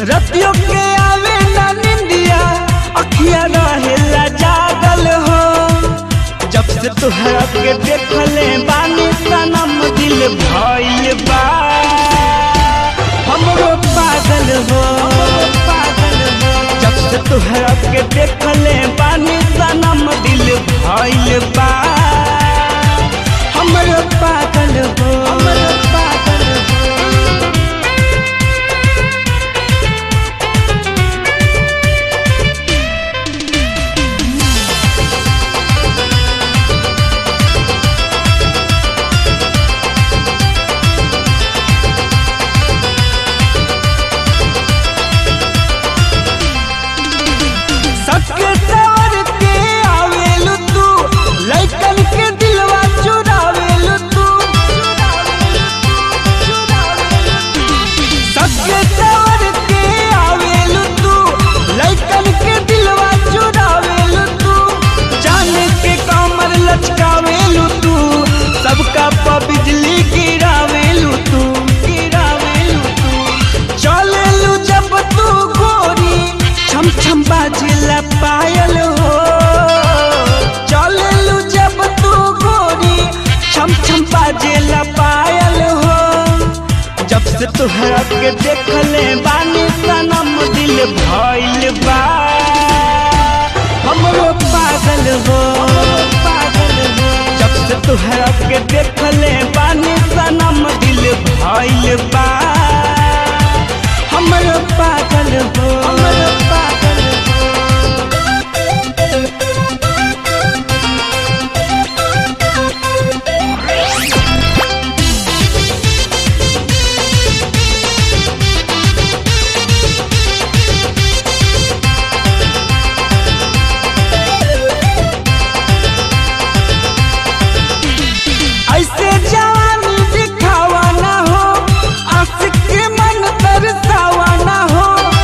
रतियों के आवे ना निंदिया अखिया रहेला जागल हो जब से तुहरा के देखले बानी सनम दिल भइल बा हमरो पागल हो पागल हो जब से तुहरा के देखले बानी सनम दिल भइल बा हमरो पागल हो हमरो पागल हो सबके सवर के आवेलु तू लइकन के दिलवा चुरावेलु तू सबके सवर के आवेलु तू लइकन के दिलवा चुरावेलु तू जाने के कमर लचकावेलु तू सबका प बिजली गिरावेलु तू गिरावेलु तू चलेलु जब तू गोरी छम छम बाजेला पायल हो चलेलु जब तू गोरी छम छम बाजेला पायल हो जब से तुहरा के देखले बानी सनम दिल भइल बा हमरो पागल हो पागल हो जब से तुहरा के देखले बानी सनम दिल भइल बा हमरो पागल हो हमरो पागल हो ऐसे जवानी दिखावा ना हो आशिक के मन तरसावा ना हो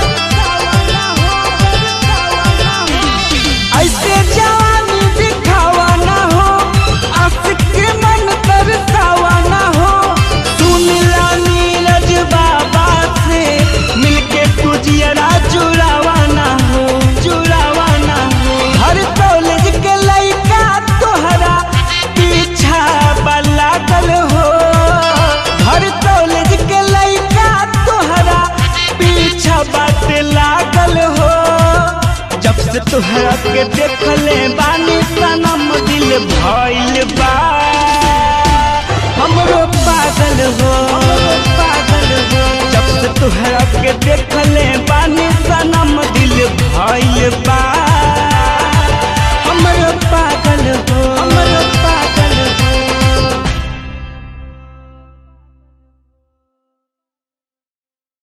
ऐसे जवानी दिखावा ना हो आशिक के मन तरसावा ना हो सुन ला नीरज बाबा से मिलके तुझियरा जुड़ावा ना हो जुड़ावा ना हो हर कॉलेज के लइका तोहरा पीछा बा लागल हो हर कॉलेज के लइका तोहरा पीछा बाटे लागल हो जब से तोहरा के देखले बानी सनम दिल भइल बा हमरो पागल हो पागल हो जब से तोहरा के देख